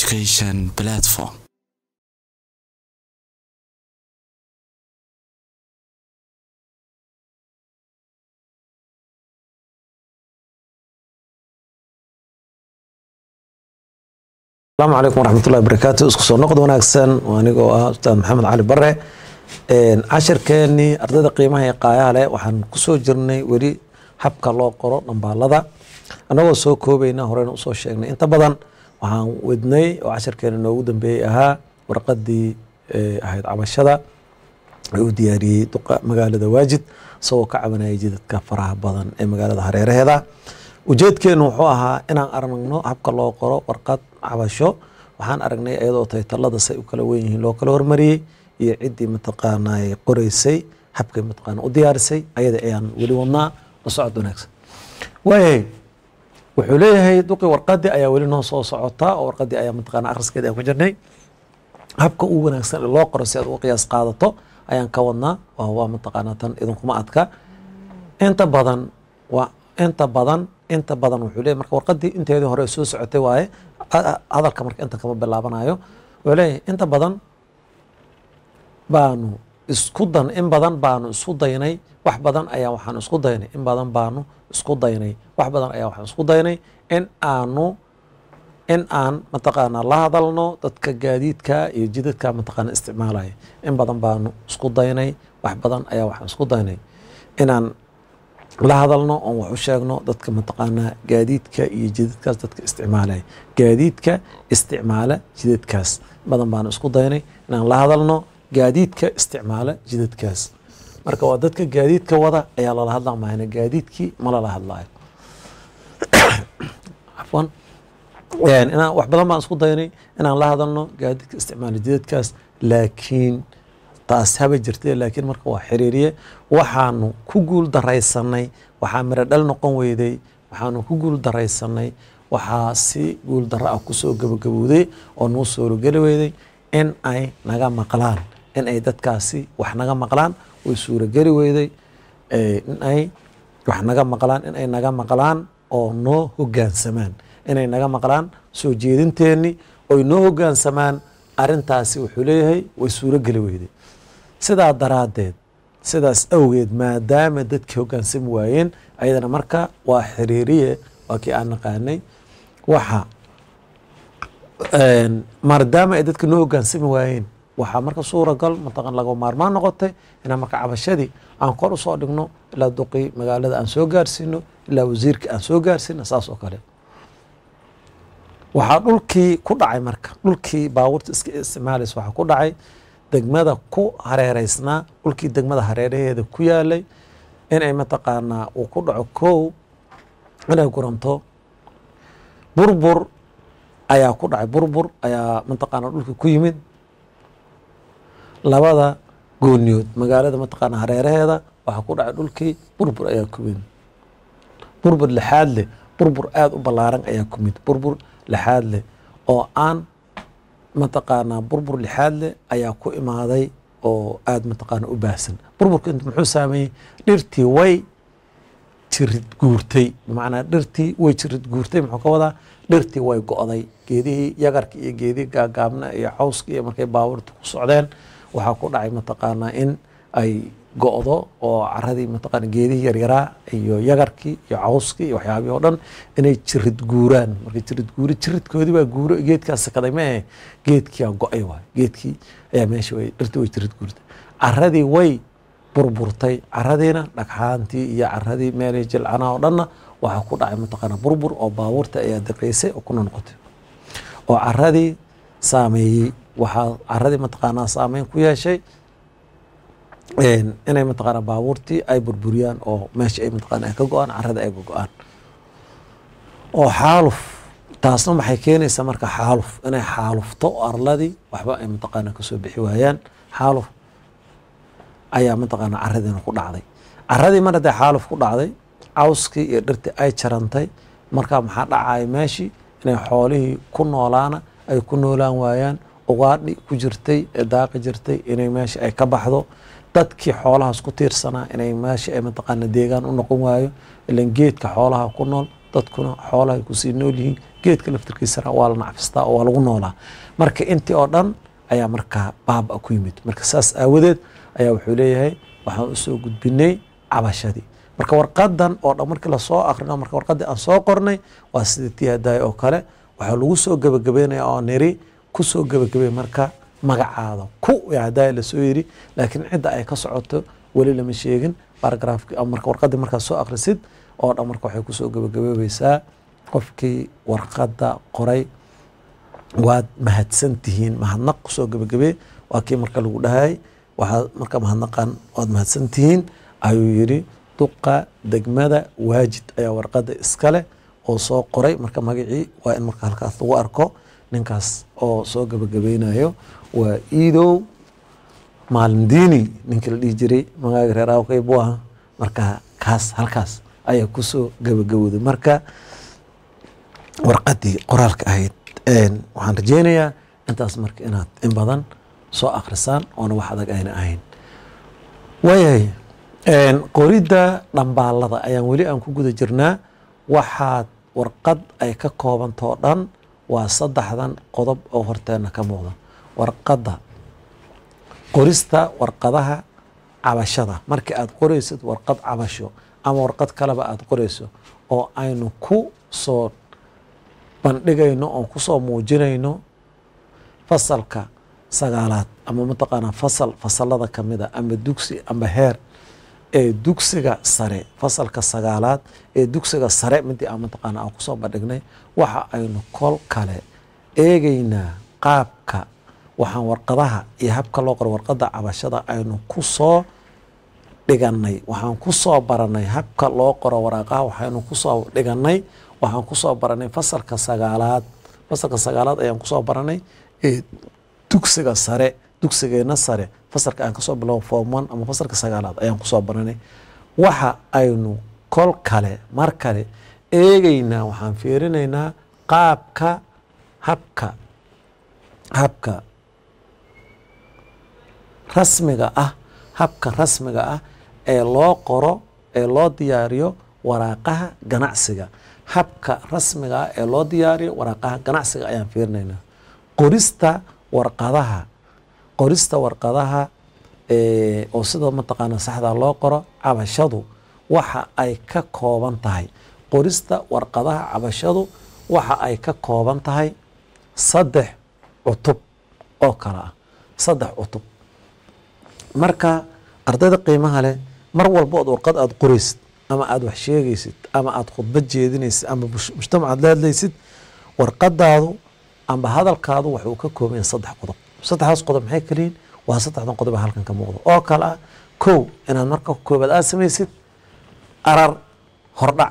education platform. asalaamu calaykum waraxmatullahi wabarakaatu isku soo noqod wanaagsan anigoo ah ustaad maxamed cali bare cashirkeenii ardayda qiimaha ee qaayaha leh waxaan kusoo jirnay weli habka loo qoro dhambaalada annagoo soo koobayna horeyna usoo sheegnay inta badan waxaan wadnay oo cashirkeena noogu dambeeyey ahaa warqadii ahayd cabashada uu diyaariyey duqa magaalada waajid isagoo ka cabanayay jidadka faraha badan ee magaalada hareeraheeda ujeedkeenu wuxuu ahaa inaan aragno habka loo qoro warqad cabasho waxaan aragnay iyadoo taytalada say u kala wen yihiin loo kala hormariyey iyo ciddii mataqaanaa qoreysay habkay mataqaana u diyaarisay ayada ayaan weli wadnaa la socod wanaagsan waayay wuxuu leeyahay duqii warqadii ayaa weli noo soo socotaa oo warqadii ayaa mataqaana akhriskeeda aan ku jirnay habka ugu wanaagsan ee loo qoro si aad uga qiyaas qaadato ayaan ka wadnaa waa waa mataqaanaa tan idinkuma adka inta badan waa inta badan inta badan wuxuu leeyahy marka warqadii inteedii hore soo socotay waaye hadalka marka inta kama bilaabanayo wuxuu leeyahay inta badan baanu isku dan in badan baanu isku daynay wax badan ayaa waxaan isku daynay in badan baanu isku daynay wax badan ayaa waxaan isku daynay in aanu in aan mataqaanaa la hadalno dadka gaadiidka iyo jidadka mataqaana isticmaalaya in badan baanu isku daynay wax badan ayaa waxaan isku daynay inaan la hadalno oon wax u sheegno dadka mataqaanaa gaadiidka iyo jidadkaas dadka isticmaalaya gaadiidka isticmaala jidadkaas badan baanu isku daynay inaan la hadalno gaadiidka isticmaala jidadkaas marka waa dadka gaadiidka wada ayaa lala hadla mahayna gaadiidkii ma lala hadlaayo afwan inaan wax badan baan isku daynay inaan la hadalno gaadiidka isticmaala jidadkaas laakiin taas haba jirtay laakiin marka waa xiriiriye waxaanu ku guul daraysanay waxaa miro dhal noqon weyday waxaanu ku guul daraysanay waxaa si guul darro ah kusoo gabagabowday oo nuu suurogeli weyday in ay naga maqlaan in ay dadkaasi wax naga maqlaan way suurogeli weyday in ay wax naga maqlaan in ay naga maqlaan oo noo hoggaansamaan inay naga maqlaan soo jeedinteenni oy noo hoggaansamaan arintaasi wuxuu leeyahay way suurogeli weyday sidaa daraaddeed sidaas awgeed maadaama dadkii hoggaansami waayeen ayadana marka waa xiriiriye waa kii aan naqaanay waxa maadaama ay dadka noo hoggaansami waayeen waxaa marka suuragal mataqan laga maarmaan noqotay inaan marka cabashadii aan kor usoo dhigno ilaa duqii magaalada aan soo gaarsiino ilaa wasiirka aan soo gaarsiino saas oo kale waxaa dhulkii ku dhacay marka dhulkii baabuurta iska isticmaalaysa waxaa ku dhacay degmada ku hareereysnaa dhulkii degmada hareeraheeda ku yaalay inay mataqaanaa uu ku dhaco kow inay guranto burbur ayaa ku dhacay burbur ayaa mataqaanaa dhulkii ku yimid labada gooniyood magaalada mataqaanaa hareeraheeda waxaa ku dhacay dhulkii burbur ayaa ku yimid burbur lixaad leh burbur aada u ballaaran ayaa ku yimid burbur lixaad leh oo aan mataqaanaa burbur lixaad leh ayaa ku imaaday oo aada mataqaana u baahsan burburka int muxuu saameeyey dhirtii way jirid guurtay bimacnaa dhirtii way jirid guurtay muxuu ka wadaa dhirtii way go'day geedihii yagarka iyo geedihii gaagaabna iyo cawska iyo markay baabuurta ku socdeen waxaa ku dhacay mataqaanaa in ay go'do oo caradii mataqaana geedihii yaryaraa iyo yagarkii iyo cawskii iyo waxyaabihii oo dhan inay jirid guuraan marka jirid guuri jiridkoodii baa guuro geedkaas sakaday mee geedkiiaa go'ay waay geedkii ayaa meesha way dhirtii way jirid guurtay caradii way burburtay caradiina dhagxaantii iyo caradii meelihii jilcanaa oo dhanna waxaa ku dhacay mataqaana burbur oo baabuurta ayaa diqaysay oo kuna noqotay oo caradii saameeyey waxaa caradii mataqaanaa saameyn ku yeeshay inay mataqaana baabuurtii ay burburiyaan oo meesha ay mataqaana ay ka go-aan carada ay go-aan oo xaaluf taasna maxay keenaysaa marka xaaluf inay xaalufto arladii waxba ay mataqaana kasoo bixi waayaan xaaluf ayaa mataqaana caradiina ku dhacday caradii mar haddee xaaluf ku dhacday cawskii iyo dhirtii ay jarantay marka maxaa dhacaya meeshii inay xoolihii ku noolaana ay ku noolaan waayaan ugaadhi ku jirtay ee daaqi jirtay inay meesha ay ka baxdo dadkii xoolahaas ku tiirsanaa inay meesha ay mataqaana deegaan u noqon waayo ilan geedka xoolaha ku nool dadkuna xoolahay kusii nool yihiin geedka laftirkiisana waa la nacfistaa oo waa lagu noolaa marka intii oo dhan ayaa markaa baaba ku yimid marka saas aawadeed ayaa wuxuu leeyahay waxaan usoo gudbinay cabashadii marka warqadan oo dhan markii lasoo akrino marka warqadii aan soo qornay waa sida tii hadaaya oo kale waxaa lagu soo gebagabeynaya oo niri kusoo gebagabey marka magacaada ku hadaaya lasoo yiri laakiin cidda ay ka socoto weli lama sheegin baragraafki marka warqadii markaa soo akrisid oo dhan marka waxay kusoo gebagabeebeysaa qofkii warqadda qoray waad mahadsan tihiin mahadnaq kusoo gebagabee waa kii marka lagu dhahay waxaad marka mahadnaqan waad mahadsan tihiin ayuu yidhi duqa degmada waajid ayaa warqadda iskale oo soo qoray marka magacii waa in marka halkaas lagu arko ninkaas oo soo gebagabeynayo waa iidow maalindiini ninkii la dhihi jiray magaaga reer awkay buu aha marka kaas halkaas ayaa kusoo gebagabowday marka warqadii qoraalka ahayd waxaan rajeynayaa intaas marka inaad in badan soo akrisaan oona wax adag ayna ahayn waayahay qoridda dhambaalada ayaan weli aan ku guda jirnaa waxaad warqad ay ka koobantao dhan waa saddexdan qodob oo horteena ka muuqda warqadda qorista warqadaha cabashada markii aad qoraysid warqad cabasho ama warqad kaleba aad qorayso oo aynu ku soo bandhigayno oon kusoo muujinayno fasalka sagaalaad ama mataqaanaa fasal fasalada kamida ama dugsi ama heer ee dugsiga sare fasalka sagaalaad ee dugsiga sare midii aan mataqaana aan kusoo bandhignay waxa aynu kol kale eegeynaa qaabka waxaan warqadaha iyo habka loo qoro warqadda cabashada aynu kusoo dhiganay waxaan kusoo baranay habka loo qoro waraaqaha waxaynu kusoo dhiganay waxaan kusoo baranay fasalka sagaalaad fasalka sagaalaad ayaan kusoo baranay ee dugsiga sare dugsigeena sare fasalka aan kasoo bilobo form one ama fasalka sagaalaad ayaan kusoo baranay waxa aynu kol kale mar kale eegeynaa waxaan fiirinaynaa qaabka habka habka rasmiga ah habka rasmiga ah ee loo qoro ee loo diyaariyo waraaqaha ganacsiga habka rasmiga ah ee loo diyaariyo waraaqaha ganacsiga ayaan fiirinaynaa qorista warqadaha qorista warqadaha oo sida mataqaana saxda loo qoro cabashadu waxa ay ka kooban tahay qorista warqadaha cabashadu waxa ay ka kooban tahay saddex cutub oo kale ah saddex cutub marka ardayda qiimaha leh mar walba ood warqad aada qoraysid ama aada wax sheegaysid ama aada khudbad jeedinaysid ama mujtamacaad leedlaysid warqadaadu amba hadalkaadu waxuu ka kooban yahay saddex qodob saddexdaas qodob maxay kaliyiin waa saddexdan qodob halkan ka muuqdo oo kale ah kow inaad marka koobaad aada samaysid arar hordhac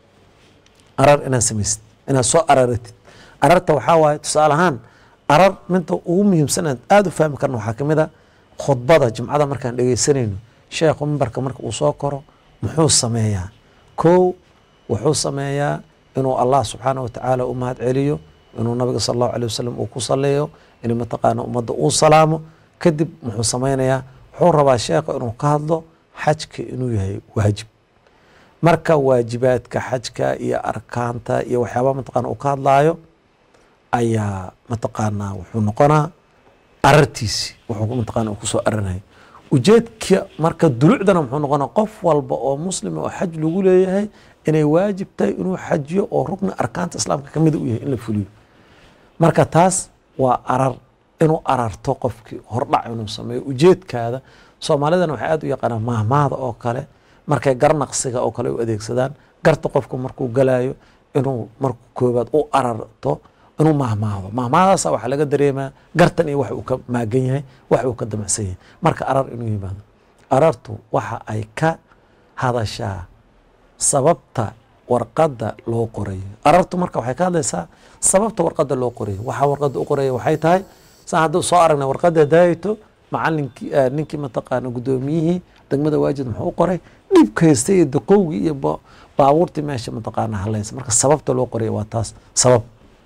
arar inaad samaysid inaad soo araratid ararta waxaa waaye tusaale ahaan arar midda ugu muhiimsan aad aada u fahmi karna waxaa kamid a khudbada jimcada markaan dhegeysanayno sheekhu mimbarka marka uu soo koro muxuu sameeyaa kow wuxuu sameeyaa inuu allah subxaana watacaala u mahad celiyo inuu nabiga sal allahu alay wasalam uu ku saleeyo in mataqaana ummadda uu salaamo kadib muxuu sameynayaa wuxuu rabaa sheekha inuu ka hadlo xajka inuu yahay waajib marka waajibaadka xajka iyo arkaanta iyo waxyaabaa mataqana uu ka hadlaayo ayaa mataqaanaa wuxuu noqonaa arartiisi wuxuu mataqana uu kusoo aranaya ujeedka marka dulucdana muxuu noqonaa qof walba oo muslima oo xaj lagu leeyahay inay waajib tahay inuu xajiyo oo rugni arkaanta islaamka kamida u yahay in la fuliyo marka taas waa arar inuu ararto qofkii hordhac inuu sameeyo ujeedkaada soomaalidana waxay aad u yaqaanaan mahmaada oo kale markay garnaqsiga oo kale u adeegsadaan garta qofku markuu galaayo inuu marku koobaad u ararto inuu mahmaado mahmaadaasa waxaa laga dareemaa gartan iyo wax uu ka maagan yahay wax uu ka damacsan yahay marka arar inuu yimaado arartu waxa ay ka hadashaa sababta warqadda loo qorayo arartu marka waxay ka hadlaysaa sababta warqadda loo qorayo waxaa warqadda u qoraya waxay tahay saan hadduu soo aragnay warqadda daayito macalinkii ninkii mataqaana guddoomiyihii degmada waajid muxuu u qoray dhibka haystay iyo daqowgii iyo baabuurtii meesha mataqaana halaysa marka sababta loo qoraya waa taas sabab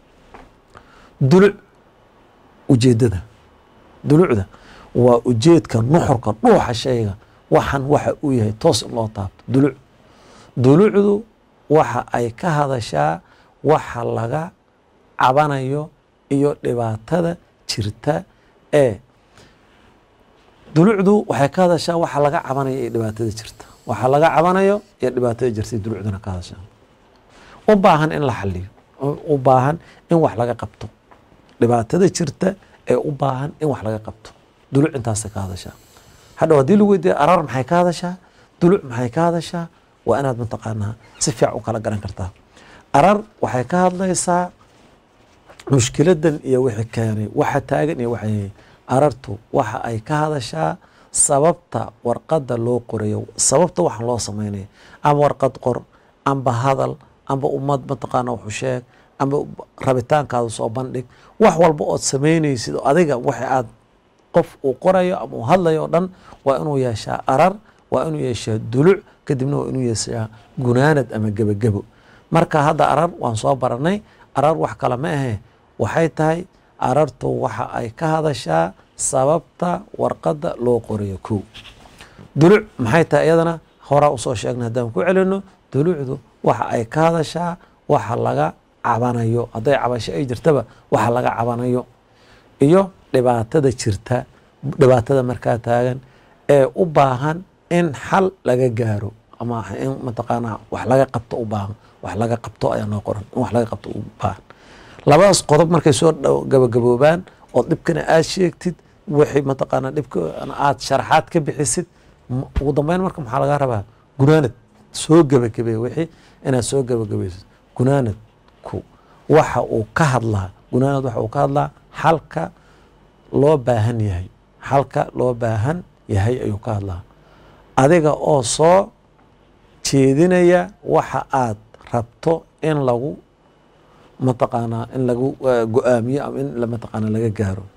duluc ujeedada dulucda waa ujeedka nuxurka dhuuxa shayga waxan waxa uu yahay toos in loo taabto duluc dulucdu waxa ay ka hadashaa waxa laga cabanayo iyo dhibaatada jirta ee dulucdu waxay ka hadashaa waxa laga cabanayo iyo dhibaatada jirta waxa laga cabanayo iyo dhibaatada jirta dulucduna ka hadashaa u baahan in la xaliyo u baahan in wax laga qabto dhibaatada jirta ee u baahan in wax laga qabto duluc intaasay ka hadashaa hadhow haddii lagu weydiiya arar maxay ka hadashaa duluc maxay ka hadashaa waa inaad mataqaanaa si fiican u kala garan kartaa arar waxay ka hadlaysaa mushkiladan iyo wixii keenay waxa taagan iyo waxa arartu waxa ay ka hadashaa sababta warqadda loo qorayo sababta waxa loo samaynayo ama warqad qor amba hadal amba ummad mataqaana wuxu sheeg amba rabitaankaada soo bandhig wax walba ood samaynaysid oo adiga waxa aad qof uu qorayo ama uu hadlayo o dhan waa inuu yeeshaa arar waa inuu yeeshaa duluc kadibna waa inuu yeeshaa gunaanad ama gebagebo marka hadda arar waan soo baranay arar wax kale ma ahe waxay tahay arartu waxa ay ka hadashaa sababta warqadda loo qorayo kow duluc maxay tahay iyadana horaa usoo sheegnay haddaan ku celino dulucdu waxa ay ka hadashaa waxa laga cabanayo hadday cabasho ay jirtaba waxa laga cabanayo iyo dhibaatada jirta dhibaatada markaa taagan ee u baahan in xal laga gaaro ama in mataqaanaa wax laga qabto u baahan wax laga qabto ayaa noo qoran in wax laga qabto u baahan labadaas qodob markay soo gabagaboobaan oo dhibkana aad sheegtid wixii mataqaanaa dhibka aad sharaxaad ka bixisid ugu dambeyn marka maxaa laga rabaa gunaanad soo gebagabeey wixii inaad soo gebagabaysid gunaanadku waxa uu ka hadlaa gunaanad waxa uu ka hadlaa xalka loo baahan yahay xalka loo baahan yahay ayuu ka hadlaa adiga oo soo jeedinaya waxa aad rabto in lagu mataqaanaa in lagu go-aamiyo ama in mataqaanaa laga gaaro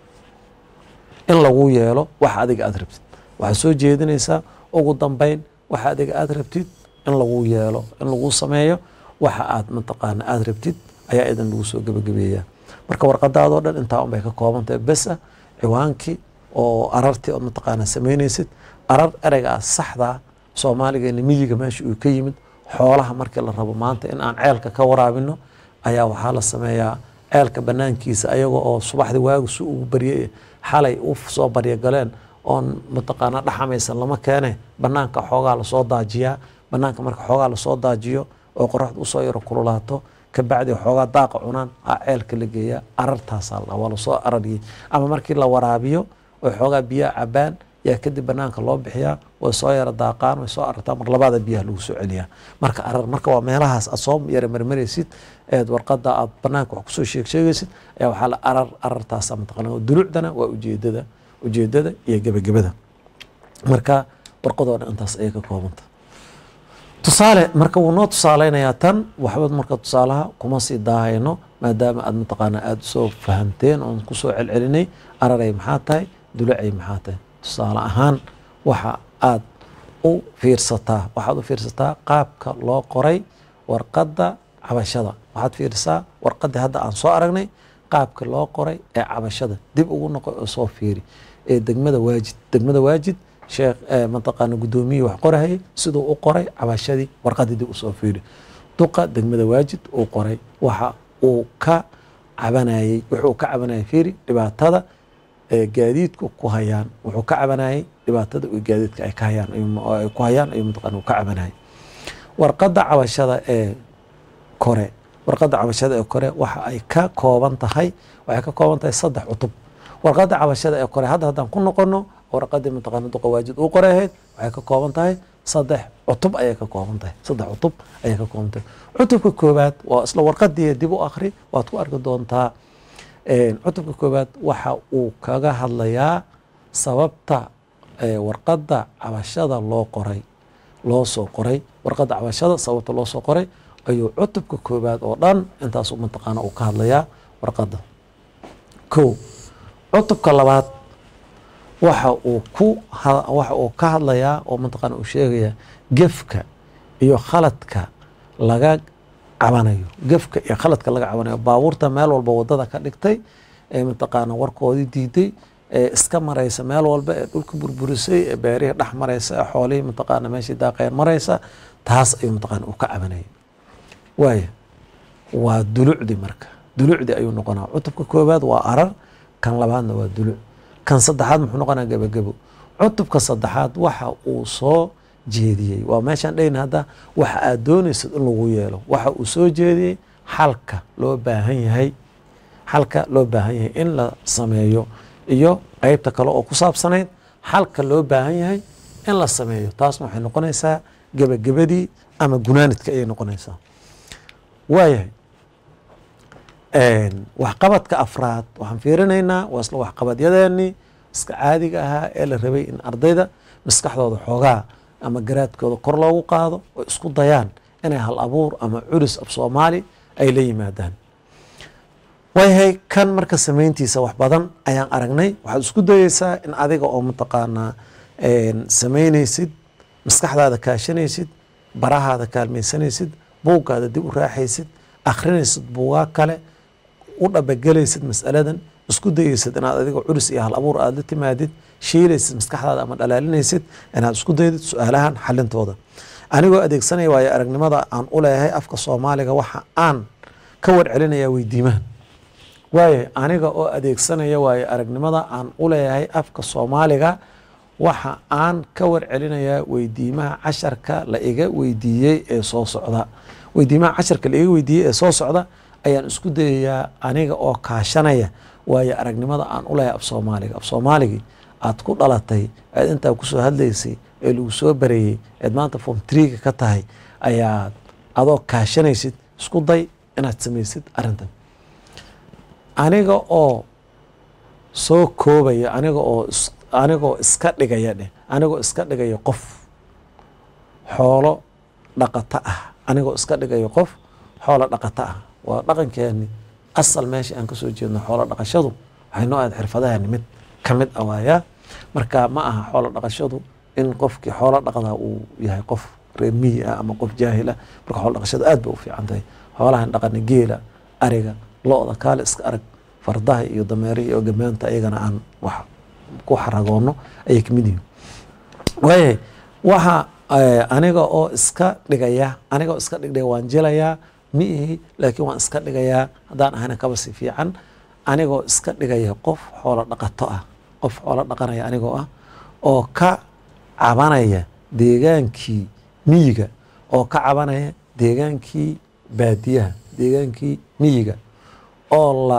in lagu yeelo waxa adiga aad rabtid waxaad soo jeedinaysaa ugu dambeyn waxa adiga aad rabtid in lagu yeelo in lagu sameeyo waxa aad mataqaana aad rabtid ayaa idan lagu soo gebagabeeyaa marka warqadaadoo dhan intaa unbay ka koobantahay bes ah ciwaankii oo arartii ood mataqaana samaynaysid arar ereygaa saxdaa soomaaligeena miyiga meesha uu ka yimid xoolaha markii la rabo maanta in aan ceelka ka waraabino ayaa waxaa la sameeyaa ceelka banaankiisa ayaga oo subaxdii waagu si ugu baryay xalay u soo baryagaleen oon mataqaana dhaxamaysan lama keene banaanka xoogaa lasoo daajiyaa banaanka marka xoogaa lasoo daajiyo oo qoraxda usoo yaro kululaato kabacdi xoogaa daaqa cunaan a ceelka la geeyaa arartaasaa waa lasoo arariyey ama markii la waraabiyo oy xoogaa biyaha cabaan yaa kadib banaanka loo bixiyaa way soo yara daaqaan way soo arartaa mar labaada biyaha lagu soo celiyaa marka arar marka waa meelahaas aad soo yara marmaraysid eed warqada aad banaanka wax kusoo sheeg sheegaysid ayaa waxaa la arar arartaasa mataqana dulucdana waa ujeedada ujeedada iyo gebagabada marka warqadoo dhan intaas ayay ka koobanta tusaale marka wuu noo tusaaleynayaa tan waxba marka tusaalaha kuma sii daahayno maadaama aad mataqaana aada soo fahamteen oon kusoo celcelinay araray maxaa tahay dulacay maxaa tahay tusaale ahaan waxa aad u fiirsataa waxaad u fiirsataa qaabka loo qoray warqadda cabashada waxaad fiirisaa warqaddii hadda aan soo aragnay qaabka loo qoray ee cabashada dib ugu noqo oo soo fiiri ee degmada waajid degmada waajid sheekh mataqaana guddoomiyii wax qorahayay siduu u qoray cabashadii warqaddii dib usoo fiiri duqa degmada waajid uu qoray waxa uu ka cabanayey wuxuu ka cabanayay fiiri dhibaatada gaadiidku ku hayaan wuxuu ka cabanayay dhibaatada gaadiidka ay ka hayaan ay ku hayaan ayuu mataqaana uu ka cabanayay warqadda cabashada ee kore warqadda cabashada ee kore waxa ay ka kooban tahay waxay ka kooban tahay saddex cutub warqadda cabashada ee kore hadda haddaan ku noqono warqadii mataqaana duqa waajid uu qoray ahayd waxay ka kooban tahay saddex cutub ayay ka kooban tahay saddex cutub ayay ka kooban tahay cutubka koobaad waa isla warqadii dib u akhri waad ku arki doontaa cutubka koobaad waxa uu kaga hadlayaa sababta warqadda cabashada loo qoray loo soo qoray warqadda cabashada sababta loo soo qoray ayuu cutubka koobaad oo dhan intaasu mataqaana uu ka hadlayaa warqadda kow cutubka labaad waxa uu ku waxa uu ka hadlayaa oo mataqaana uu sheegayaa gefka iyo khaladka laga cabanayo gefka iyo khaladka laga cabanayo baabuurta meel walba wadada ka dhigtay ee mataqaana warkoodii diiday ee iska maraysa meel walba ee dhulka burburisay ee beerihii dhex maraysa ee xoolihii mataqaana meeshii daaqeen maraysa taas ayuu mataqaana uu ka cabanayay waaya waa dulucdi marka dulucdii ayuu noqonaa cutubka koowaad waa arar kan labaadna waa duluc kan saddexaad muxuu noqonaa gebagebo cutubka saddexaad waxa uu soo jeediyey waa meeshaan dhehna hadda waxa aad doonaysad in lagu yeelo waxa uu soo jeediyey xalka loo baahan yahay xalka loo baahan yahay in la sameeyo iyo qeybta kale oo ku saabsanayd xalka loo baahan yahay in la sameeyo taasna waxay noqonaysaa gebagabadii ama gunaanidka ayay noqonaysaa waayahay waxqabadka afraad waxaan fiirinaynaa waa isla waxqabadyadeenii iska caadiga ahaa ee la rabay in ardayda maskaxdooda xoogaa ama garaadkooda kor loogu qaado oo isku dayaan inay hal abuur ama culis af soomaali ay la yimaadaan waayahay kan marka samayntiisa wax badan ayaan aragnay waxaad isku dayeysaa in adiga oo mataqaanaa samaynaysid maskaxdaada kaashanaysid barahaada kaalmaysanaysid buuggaada dib u raaxaysid akhrinaysid buugaa kale u dhabagelaysid masaladan isku dayeysid inaad adiga culis iyo hal abuur aada la timaadid shiilaysid maskaxdaada ama dhalaalinaysid inaad isku daydid su-aalahan xalintooda anigoo adeegsanaya waayo aragnimada aan u leeyahay afka soomaaliga waxa aan ka warcelinayaa weydiimahan waayahay aniga oo adeegsanaya waayo aragnimada aan u leeyahay afka soomaaliga waxa aan ka warcelinayaa weydiimaha casharka la iga weydiiyey ee soo socda weydiimaha casharka la iga weydiiyey ee soo socda ayaan isku dayayaa aniga oo kaashanaya waayo aragnimada aan u leeyahay af soomaaliga af soomaaligii aad ku dhalatay aad intaa kusoo hadlaysay ee lagu soo bareeyey eed maanta form triga ka tahay ayaad adoo kaashanaysid isku day inaad samaysid arrintan aniga oo soo koobaya aniga oo anigoo iska dhigaya dheh anigoo iska dhigaya qof xoolo dhaqato ah anigoo iska dhigayo qof xoolo dhaqato ah waa dhaqankeeni asal meesha aan kasoo jeedno xoolo dhaqashadu waxay noo ahayd xirfadahani mid ka mid ah waayaa marka ma aha xoolo dhaqashadu in qofkii xoolo dhaqdaa uu yahay qof reer miyi ah ama qof jaahil ah marka xoolo dhaqashadu aad bay u fiican tahay xoolahan dhaqani geela ariga lo-da kaale iska arag fardaha iyo dameerihi iyo gamaanta iyagana aan wax ku xaragoono ayay kamid yihiin waayahay waxa aniga oo iska dhigaya aniga oo iska dhigdhaya waan jilayaa mi ihi laakiin waan iska dhigayaa haddaan ahayna kaba si fiican anigoo iska dhigaya qof xoolo dhaqato ah qof xoolo dhaqanaya anigoo ah oo ka cabanaya deegaankii miyiga oo ka cabanaya deegaankii baadiyaha deegaankii miyiga oo la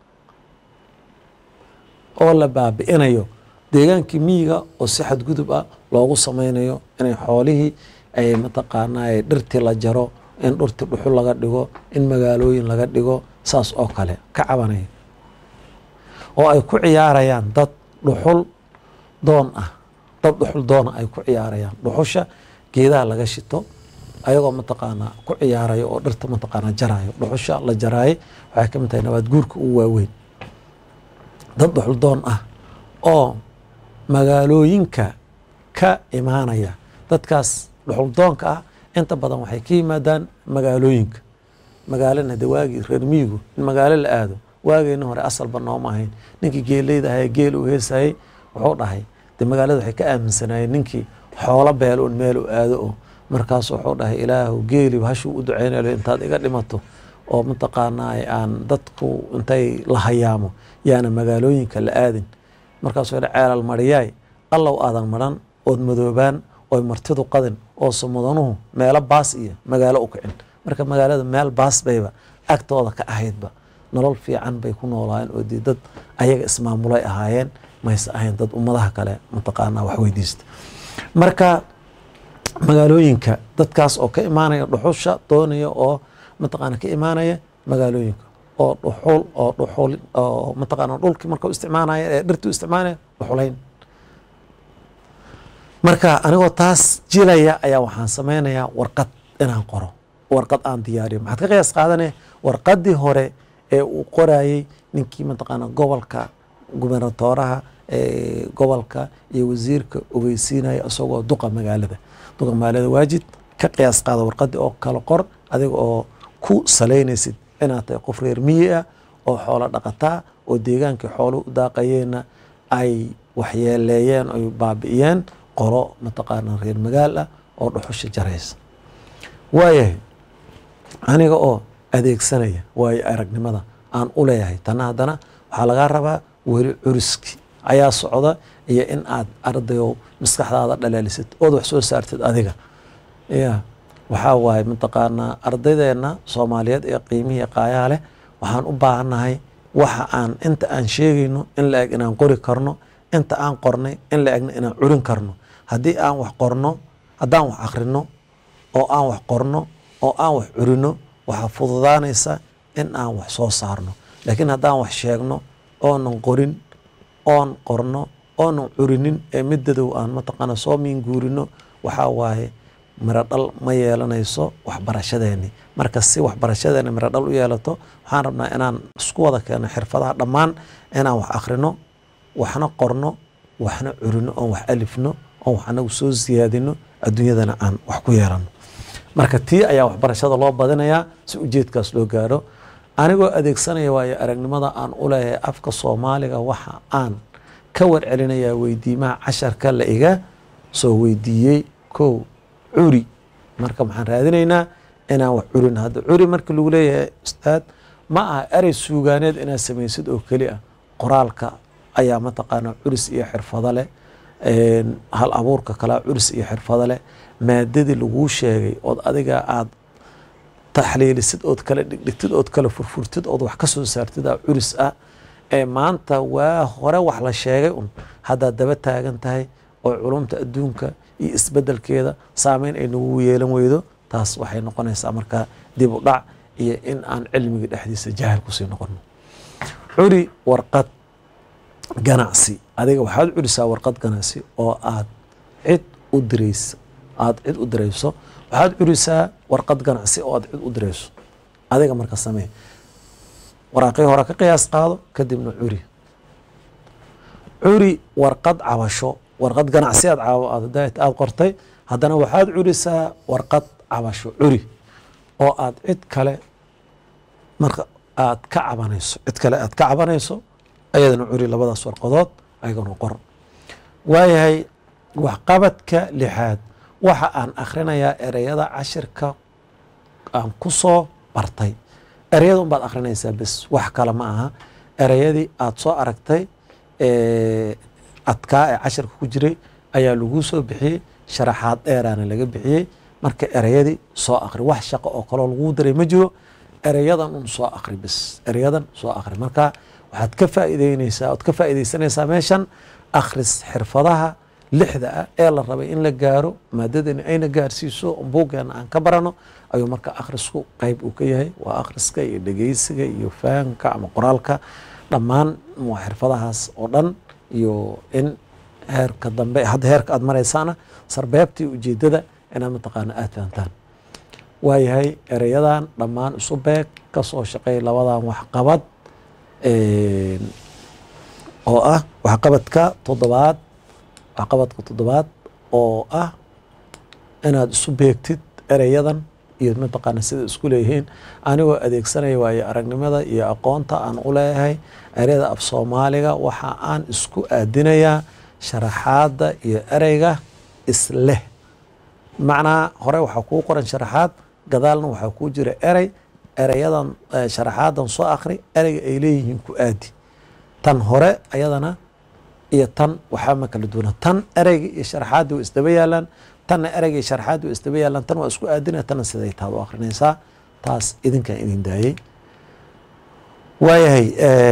oo la baabi'inayo deegaankii miyiga oo si xadgudub ah loogu sameynayo inay xoolihii ay mataqaanaa dhirtii la jaro in dhurti dhuxul laga dhigo in magaalooyin laga dhigo saas oo kale ka cabanaya oo ay ku ciyaarayaan dad dhuxul doon ah dad dhuxul doona ay ku ciyaarayaan dhuxusha geedaha laga shito ayagoo mataqaanaa ku ciyaarayo oo dhirta mataqaanaa jaraayo dhuxusha la jaraayay waxay ka mid tahay nabaad guurka ugu waaweyn dad dhuxul doon ah oo magaalooyinka ka imaanaya dadkaas dhuxul doonka ah inta badan waxay ka yimaadaan magaalooyinka magaalana de waagii reer miyigu in magaalo la aado waageyna hore asalba nooma ahayn ninkii geeleyda ahaye geel uu heesayey wuxuu dhahay de magaalada waxay ka aaminsanaayeen ninkii xoolo beel un meel u aado oo markaasu wuxuu dhahay ilaahu geeliba hashuu u duceynayo intaad iga dhimato oo mataqaanaa aan dadku intay la hayaamo yaana magaalooyinka la aadin markaasuu yidhi ceelal mariyaay allow aadan maran ood madoobaan oy martidu qadin oo sumudanuhu meelo baas iyo magaalo u kicin marka magaalada meel baas bayba agtooda ka ahaydba nolol fiican bay ku noolaayeen oo dee dad ayaga ismaamulay ahaayeen mayse ahayn dad ummadaha kale mataqaanaa wax weydiista marka magaalooyinka dadkaas oo ka imaanaya dhuxusha doonaya oo mataqaana ka imaanaya magaalooyinka oo dhuxul oo dhuxul oo mataqaana dhulkii marka u isticmaalaya ee dhirtii u isticmaalaya dhuxulayn marka anigoo taas jilaya ayaa waxaan sameynayaa warqad inaan qoro warqad aan diyaariyo maxaad ka qiyaas qaadanaya warqadii hore ee uu qorayey ninkii mataqaana gobolka gubernatooraha gobolka iyo wasiirka ogeysiinaya isagoo duqa magaalada duqa magaalada waajid ka qiyaas qaada warqadii oo kala qor adiga oo ku salaynaysid inaad tahay qof reer miyi ah oo xoolo dhaqataa oo deegaankii xooluhu u daaqayeenna ay waxyeeleeyeen oy baabi'iyeen qolo mataqaana reer magaal ah oo dhuxusha jaraysa waayahay aniga oo adeegsanaya waayo aragnimada aan u leeyahay tanna haddana waxaa lagaa rabaa weli curiski ayaa socda iyo in aad ardayow maskaxdaada dhalaalisid ood wax soo saartid adiga ya waxaa waaye mataqaanaa ardaydeena soomaaliyeed ee qiimihii qaayaha leh waxaan u baahannahay waxa aan inta aan sheegayno in la eg inaan qori karno inta aan qornay in la egna inaan curin karno haddii aan wax qorno haddaan wax akhrino oo aan wax qorno oo aan wax curino waxaa fududaanaysa in aan wax soo saarno laakiin haddaan wax sheegno oonan qorin oon qorno oonan curinin ee midadow aan mataqaana soo miinguurino waxaa waaye miro dhal ma yeelanayso waxbarashadeeni marka si waxbarashadeeni miro dhal u yeelato waxaan rabnaa inaan isku wada keeno xirfadaha dhammaan inaan wax akhrino waxna qorno waxna curino oon wax alifno oon wax anagu soo siyaadino adduunyadana aan wax ku yeelano marka tii ayaa waxbarashada loo badinayaa si ujeedkaas loo gaaro anigoo adeegsanaya waayo aragnimada aan u leeyahay afka soomaaliga waxa aan ka warcelinayaa weydiimaha casharka la iga soo weydiiyey kow curi marka maxaan raadinaynaa inaan wax curin hadda curi marka lagu leeyahay ustaad ma aha erey suugaaneed inaad samaysid oo keli ah qoraalka ayaa mataqaanaa curis iyo xirfado leh hal abuurka kalea curis iyo xirfado leh maadadii laguu sheegay ood adiga aad taxliilisid ood kala dhigdhigtid ood kala furfurtid ood wax ka soo saartid aa curis ah ee maanta waa hore wax la sheegay un haddaad daba taagan tahay oo culumta adduunka iyo isbedelkeeda saameyn ay nagu yeelan weydo taas waxay noqonaysaa markaa dib u dhac iyo in aan cilmiga dhexdiisa jaahil kusii noqono curi warqad ganacsi adiga waxaad curisaa warqad ganacsi oo aad cid u diraysa aad cid u dirayso waxaad curisaa warqad ganacsi oo aad cid u dirayso adiga marka samee waraaqii hore ka qiyaas qaado kadibna curi curi warqad cabasho warqad ganacsi aad aad qortay haddana waxaad curisaa warqad cabasho curi oo aad cid kale marka aad ka cabanayso cid kale aad ka cabanayso ayadana curi labadaas warqadood ayagana qor waayahay waxqabadka lixaad waxa aan akhrinayaa ereyada cashirka aan ku soo bartay ereyada unbaad akhrinaysaa bes wax kale ma aha ereyadii aad soo aragtay adkaa ee cashirka ku jiray ayaa laguu soo bixiyey sharaxaad dheeraana laga bixiyey marka ereyadii soo akri wax shaqo oo kaloo laguu daray ma jiro ereyadan un soo akri bes ereyadan soo akri marka waxaad ka faa'iideyneysaa oad ka faa'iideysanaysaa meeshan akhris xirfadaha lixda ah ee la rabay in la gaaro maadadani ayna gaarsiiso buuggeena aan ka barano ayuu marka akhrisku qeyb uu ka yahay waa akhriska iyo dhegeysiga iyo fahamka ama qoraalka dhammaan waa xirfadahaas oo dhan iyo in heerka dambe hadda heerka aad maraysaana sarbeebtii ujeedada inaad mataqaana aad fahamtaan waayahay ereyadan dhammaan isu beeg ka soo shaqeey labadan waxqabad oo ah waxqabadka toddobaad waxqabadka toddobaad oo ah inaad isu beegtid ereyadan iyo mataqaana sida isku leeyihiin anigoo adeegsanaya waayo aragnimada iyo aqoonta aan u leeyahay ereyada af soomaaliga waxa aan isku aadinayaa sharaxaadda iyo ereyga isleh macnaa hore waxaa kuu qoran sharaxaad gadaalna waxaa kuu jira erey ereyadan sharaxaadan soo akri ereyga ay leeyihiin ku aadi tan hore ayadana iyo tan waxaa ma kala duwana tan ereyga iyo sharaxaadii waa isdaba yaalaan tanna ereyga iyo sharaxaadii waa isdaba yaalaan tan waa isku aadinaya tanna siday taad u akrinaysaa taas idinkaan idin daayey waayahay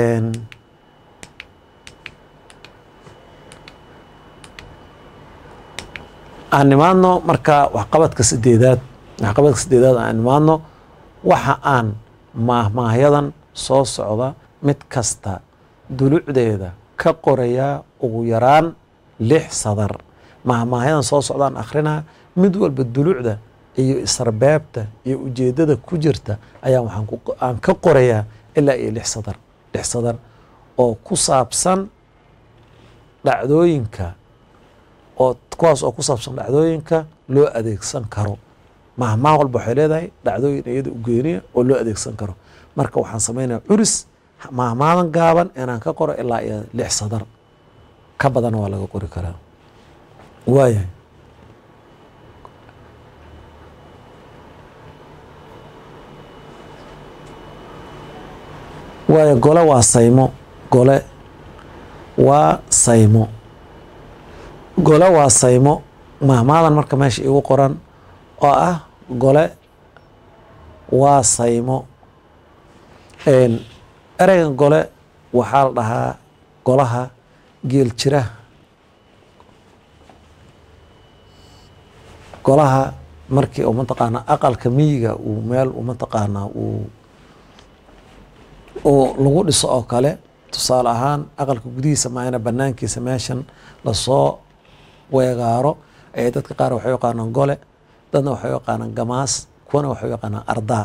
aan nimaadno marka waxqabadka sideedaad waxqabadka sideedaad aan nimaadno waxa aan maahmaahyadan soo socda mid kasta dulucdeeda ka qorayaa ugu yaraan lix sadar maahmaahyadan soo socdaan akhrinaa mid walba dulucda iyo isarbeebta iyo ujeedada ku jirta ayaa waxaan aan ka qorayaa ilaa iyo lix sadar lix sadar oo ku saabsan dhacdooyinka oo kuwaas oo ku saabsan dhacdooyinka loo adeegsan karo mahmaah walba waxay leedahay dhacdooyin iyada u geeniya oo loo adeegsan karo marka waxaan samaynaya curis mahmaadan gaaban inaan ka qoro ilaa iyo lix sadar ka badan waa laga qori karaa waayahay waayo gole waa saymo gole waa saymo gole waa saymo mahmaadan marka meesha igu qoran oo ah gole waa saymo ereygan gole waxaa la dhahaa golaha geel jira golaha markii u mataqaanaa aqalka miyiga uu meel u mataqaanaa uu uu lagu dhiso oo kale tusaale ahaan aqalka gudihiisa maayna banaankiisa meeshan lasoo weegaaro ee dadka qaar waxay yaqaanaan gole dadna waxay yaqaanaan gamaas kuwana waxay yaqaanaan ardaa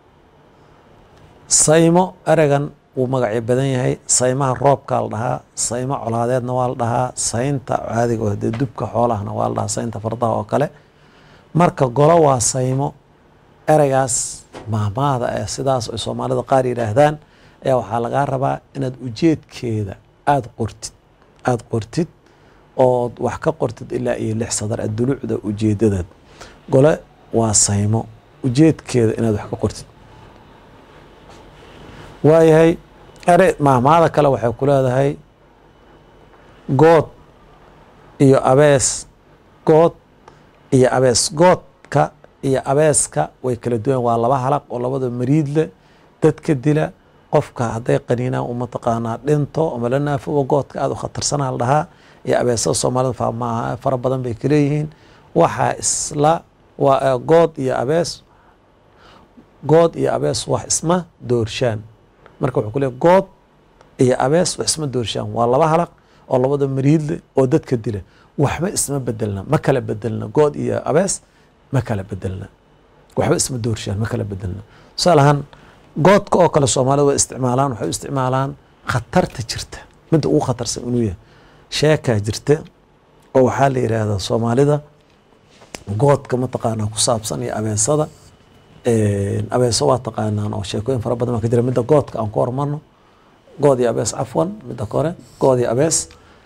saymo ereygan wuu magacyo badan yahay saymaha roobkaa la dhahaa saymo colaadeedna waa la dhahaa saynta caadiga oo dee dubka xoolahana waa la dhahaa saynta fardaha oo kale marka golo waa saymo ereygaas mahmaahda ee sidaas ay soomaalida qaar yidhaahdaan ayaa waxaa lagaa rabaa inaad ujeedkeeda aada qortid aada qortid ood wax ka qortid ilaa iyo lix sadar adulucda ujeedadaad gole waa saymo ujeedkeeda inaad wax ka qortid waayahay ere mahmaada kale waxay ku leedahay good iyo abees good iyo abees goodka iyo abeeska way kala duwan waa laba halaq oo labada mariid leh dadka dila qofka hadday qaniinaan u mataqaanaa dhinto ama la naafobo goodka aada u khatarsanaa la dhahaa iyo abeesada soomaalida faamaaha fara badan bay kaleeyihiin waxaa isla waa good iyo abees good iyo abees wax isma doorshaan marka wuxuu ku leey good iyo abees wax isma doorshaan waa laba halaq oo labada mariidle oo dadka dila waxba isma bedelna ma kala bedelna good iyo abees ma kala bedelna waxba isma doorshaan ma kala bedelna tusaale ahaan goodka oo kale soomaalida way isticmaalaan waxay u isticmaalaan khatarta jirta midda ugu khatarsan inuu yahay sheekaa jirta oo waxaa la yidhaahdaa soomaalida goodka mataqaanaa ku saabsan iyo abeesada abeeso waa taqaanaan oo sheekooyin fara badan baa ka jira midda goodka aan ku hormarno good iyo abees cafwan midda kore good iyo abees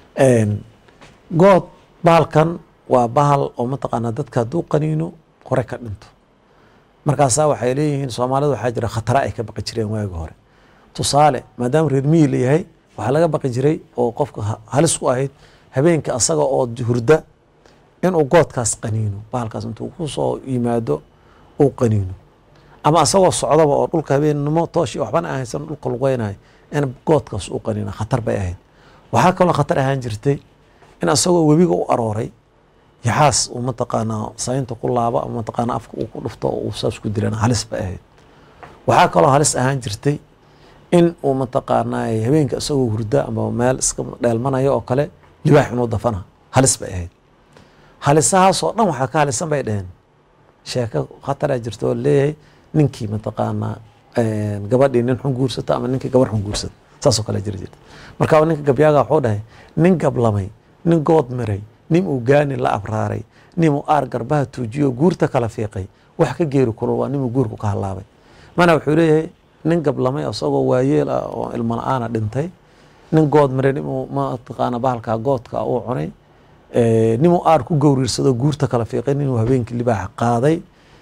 good bahalkan waa bahal oo mataqaanaa dadka hadduu qaniino hore ka dhinto markaasaa waxay leeyihiin soomaalida waxaa jira khatara ay ka baqi jireen waagi hore tusaale maadaama reer miyi la yahay waxaa laga baqi jiray oo qofka halis ku ahayd habeenka asaga oo hurda inuu goodkaas qaniino bahalkaas intuu ku soo yimaado uu qaniino ama asagoo socdaba oo dhulka habeennimo tooshi waxbana aan haysan dhulka lugeynayo in goodkaas uu qaniino khatar bay ahayd waxaa kaloo khatar ahaan jirtay in asagoo webiga u arooray yaxaas uu mataqaanaa saynta ku laabo ama mataqaanaa afka uu ku dhufto oo uu saas ku dilana halis bay ahayd waxaa kaloo halis ahaan jirtay in uu mataqaanaa habeenka isagoo hurda ama meel iska dheelmanayo oo kale libaax inuu dafana halis bay ahayd halisahaasoo dhan waxaa ka halisan bay dheheen sheeko khataraa jirta oo leeyahay ninkii mataqaanaa gabadhii nin xun guursata ama ninkii gabar xun guursata saasoo kale jiri jirta marka ninka gabyaaga wuxuu dhahay nin gablamay nin good miray nin uu gaani la abraaray nin uu aar garbaha tuujiyo guurta kala fiiqay wax ka geeri kulul waa ninuu guurku ka halaabay mana wuxuu leeyahay nin gablamay isagoo waayeel ah oo ilmo la-aana dhintay nin good miray ninuu mataqaana bahalkaa goodka uu cunay ninuu aar ku gowriirsado guurta kala fiiqay ninuu habeenkii libaaxa qaaday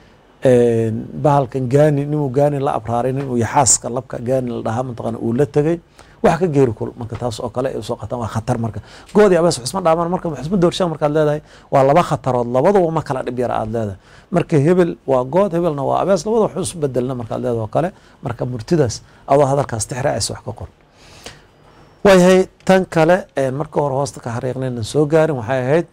bahalkan gaani ninuu gaani la abraaray ninuu yaxaaska labka gaani la dhahaa mataqaana uu la tegay wax ka geeri kul marka taas oo kale ay soo qataan waa khatar marka goodi abees waxisma dhaamaan marka waxisma doorshaan markaad leedahay waa laba khatarood labaduba ma kala dhib yara aad leedahay marka hebel waa good hebelna waa abees labada wax isu bedelna markaad leedahay oo kale marka murtidaas adoo hadalkaas tixraacaysa wax ka qor waayahay tan kale marka hore hoosta ka xariiqnayna soo gaarin waxay ahayd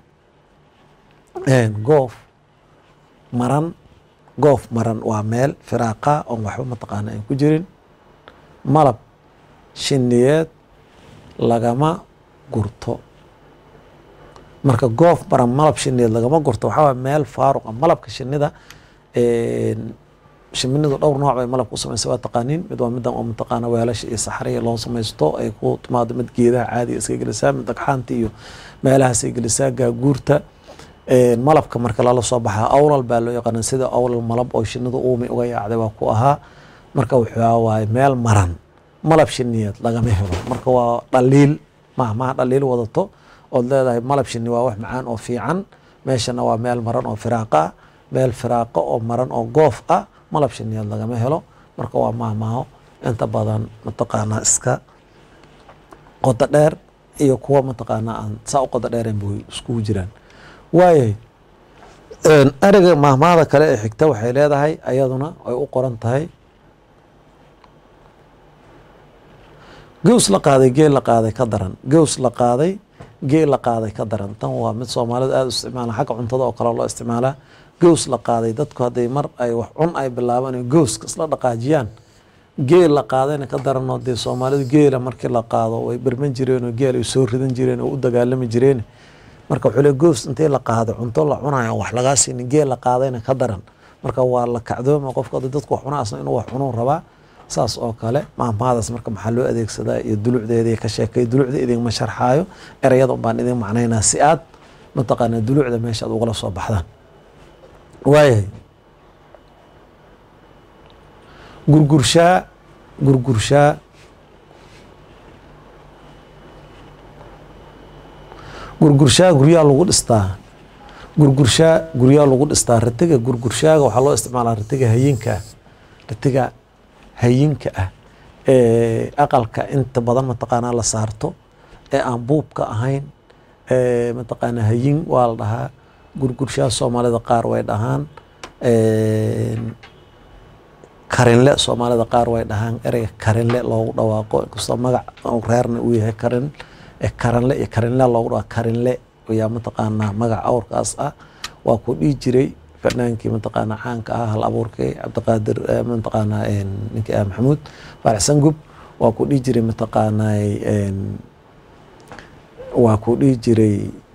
goof maran goof maran waa meel firaaqa oon waxba mataqaana aan ku jirin malab shiniyeed lagama gurto marka goof maran malab shiniyeed lagama gurto waxaa waay meel faaruqa malabka shinida shiminidu dhowr nooc bay malabka u samaysa waa taqaaniin mid waa midan oo mataqaana weelasha iyo saxariya loo samaysto ay ku timaado mid geedaha caadiga iska gelisaa mid dhagxaanta iyo meelahaasay gelisaa gaaguurta malabka marka lala soo baxaa awlal baa loo yaqaana sida awlal malab oo shinidu uumi uga yaacday waa ku ahaa marka wuxuu waaye meel maran malab shiniyeed lagama helo marka waa dhaliil mahmaha dhaliil wadato ood leedahay malab shini waa wax macaan oo fiican meeshana waa meel maran oo firaaqa ah meel firaaqo oo maran oo goof ah malab shiniyeed lagama helo marka waa mahmaaho inta badan mataqaanaa iska qodo dheer iyo kuwa mataqaanaa aan saa u qodo dheereen bay iskugu jiraan waayahay ereyga mahmaada kale ee xigta waxay leedahay ayaduna ay u qoran tahay gews la qaaday geel la qaaday ka daran gews la qaaday geel la qaaday ka daran tan waa mid soomaalida aada u isticmaala xagga cuntada oo kale loo isticmaalaa gews la qaaday dadku hadday mar ay wax cun ay bilaabaan in gowska isla dhaqaajiyaan geel la qaadayna ka daranoo dee soomaalidu geela markii la qaado way berman jireenoo geel ay soo ridan jireen oo u dagaalami jireen marka wuxuu le gows intii la qaaday cunto la cunayo wax lagaa siinin geel la qaadayna ka daran marka waa la kacdooma qofka hadii dadku wax cunaa asna inuu wax cunuu rabaa saas oo kale maahmaadaas marka maxaa loo adeegsadaa iyo dulucdeedii ka sheekay dulucda idinma sharxaayo ereyada baan idin macnaynaa si aad mataqaanaa dulucda meesha aad ugala soo baxdaan waayahay gurgurshaa gurgurshaa gurgurshaa guryaa lagu dhistaa gurgurshaa guryaa lagu dhistaa ratiga gurgurshaaga waxaa loo isticmaalaa ratiga hayinka ah ratiga hayinka ah ee aqalka inta badan mataqaanaa la saarto ee aan buubka ahayn ee mataqaanaa hayin waa la dhahaa gurgurshaa soomaalida qaar way dhahaan karinle soomaalida qaar way dhahaan ereyga karinle loogu dhawaaqo inkastoo magac reerna uu yahay karin karanle iyo karinle loogu dhawaaqo karinle ayaa mataqaanaa magac awrkaas ah waa ku dhihi jiray fanaankii mataqaanaa caanka ah hal abuurkii cabdiqaadir mataqaanaa ninkii ah maxamuud faarax sangub waa ku dhihi jiray mataqaanaa waa ku dhihi jiray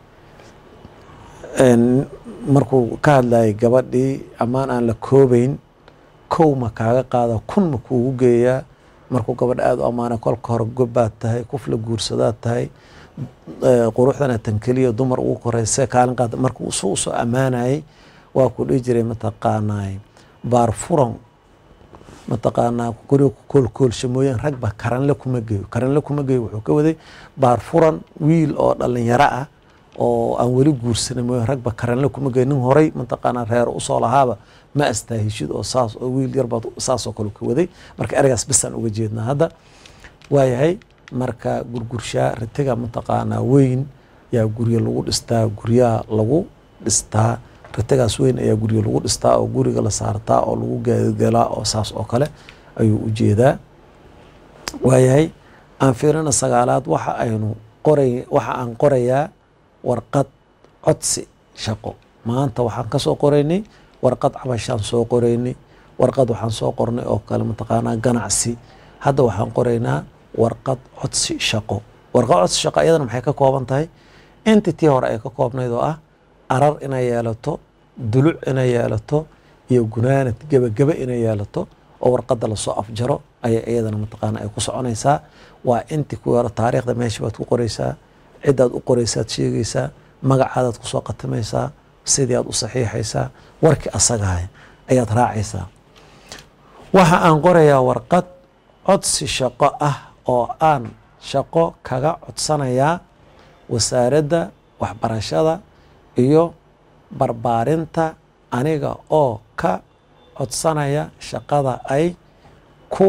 markuu ka hadlayay gabadhii ammaan aan la koobeyn kow ma kaaga qaada kun ma kuugu geeyaa markuu gabadh aada u ammaanay kolka hore gobbaad tahay kuf la guursadaad tahay quruxdana tan keliya dumar ugu koreyse kaalin qaada markuu su usoo ammaanayay waa ku dhihi jiray mataqaanaa baar furan mataqaanaa guriga koolkoolsha mooyaan rag ba karanle kuma geeyo karanle kuma geeyo wuxuu ka waday baar furan wiil oo dhalinyaro ah oo aan weli guursanay mooyaan ragba karanle kuma geeyo nin horay mataqaanaa reer usoo lahaaba ma astaahishid oo saas oo wiil yarbaad saasoo kale ka waday marka ereygaas bisaan uga jeednaa hadda waayahay marka gurgurshaa ritiga mataqaanaa weyn yaa guryo lagu dhistaa guryaha lagu dhistaa ritigaas weyn ayaa guryo lagu dhistaa oo guriga la saartaa oo lagu gaadigalaa oo saas oo kale ayuu u jeedaa waayahay aan fiirina sagaalaad waxa aynu qoray waxa aan qorayaa warqad codsi shaqo maanta waxaan ka soo qoraynay warqad cabashaan soo qoraynay warqad waxaan soo qornay oo kale mataqaanaa ganacsi hadda waxaan qoraynaa warqad codsi shaqo warqad codsi shaqo iyadana maxay ka kooban tahay entitii hore ay ka koobnayd oo ah arar inay yeelato duluc inay yeelato iyo gunaanad gebagebe inay yeelato oo warqadda lasoo afjaro ayay iyadana mataqaana ay ku soconaysaa waa inti ku hore taariikhda meesha baad ku qoraysaa cidaad u qoraysaad sheegaysaa magacaadaad kusoo khatimaysaa sidii aad u saxiixaysaa warkii asagahay ayaad raacaysaa waxa aan qorayaa warqad codsi shaqo ah oo aan shaqo kaga codsanayaa wasaaradda waxbarashada iyo barbaarinta aniga oo ka codsanaya shaqada ay ku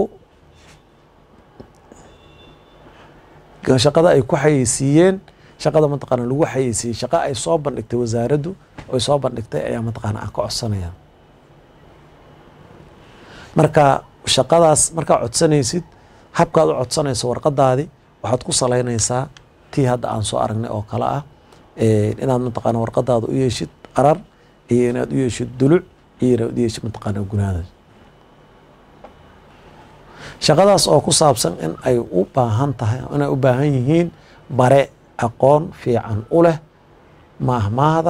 shaqada ay ku xayeysiiyeen shaqada mataqaana lagu xayeysiiyey shaqa ay soo bandhigtay wasaaraddu oy soo bandhigtay ayaa mataqaana aan ka codsanaya marka shaqadaas markaa codsanaysid habkaad u codsanayso warqadaadii waxaad ku salaynaysaa tii hadda aan soo aragnay oo kale ah inaad mataqaana warqadaada u yeeshid arar iyo inaad u yeeshid duluc iyo inaad u yeeshid mataqaana gunaada shaqadaas oo ku saabsan in ay u baahan tahay inay u baahan yihiin bare aqoon fiican u leh maahmaahda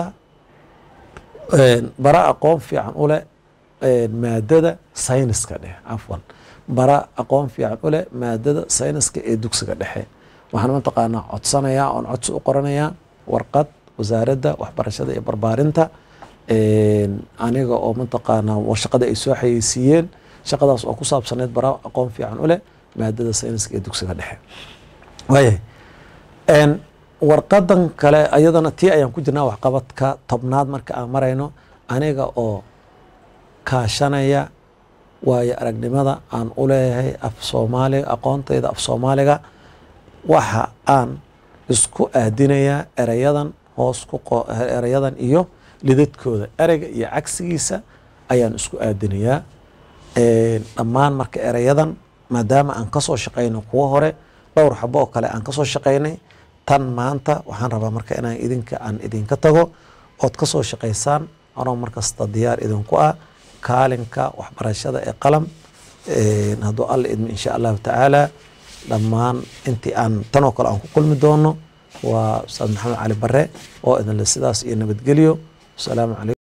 bare aqoon fiican u leh maadada sayniska dheh cafwan bara aqoon fiican u leh maadada sayniska ee dugsiga dhexe waxaan mataqaanaa codsanayaa oon codsi u qoranayaa warqad wasaaradda waxbarashada iyo barbaarinta aniga oo mataqaanaa shaqada ay soo xayeysiiyeen shaqadaas oo ku saabsaneyd bara aqoon fiican u leh maadada sayniska ee dugsiga dhexe waayahay warqadan kale ayadana tii ayaan ku jirnaa waxqabadka tobnaad marka aan marayno aniga oo kaashanaya waayo aragnimada aan u leeyahay af soomaaliga aqoontayda af soomaaliga waxa aan isku aadinayaa erayadan hoos ku erayadan iyo lidadkooda ereyga iyo cagsigiisa ayaan isku aadinayaa dhammaan marka erayadan maadaama aan kasoo shaqaynay kuwo hore dhowr xabo oo kale aan kasoo shaqaynay tan maanta waxaan rabaa marka inaan idinka aan idinka tago ood kasoo shaqaysaan anoo markasta diyaar idinku ah kaalinka waxbarashada ee qalam hadduu alla idmo insha allahu tacaala dhammaan intii aan tanoo kale aan ku kulmi doono waa ustaad maxamed cali bare oo idinle sidaas iyo nabadgelyo wasalaamu calaykum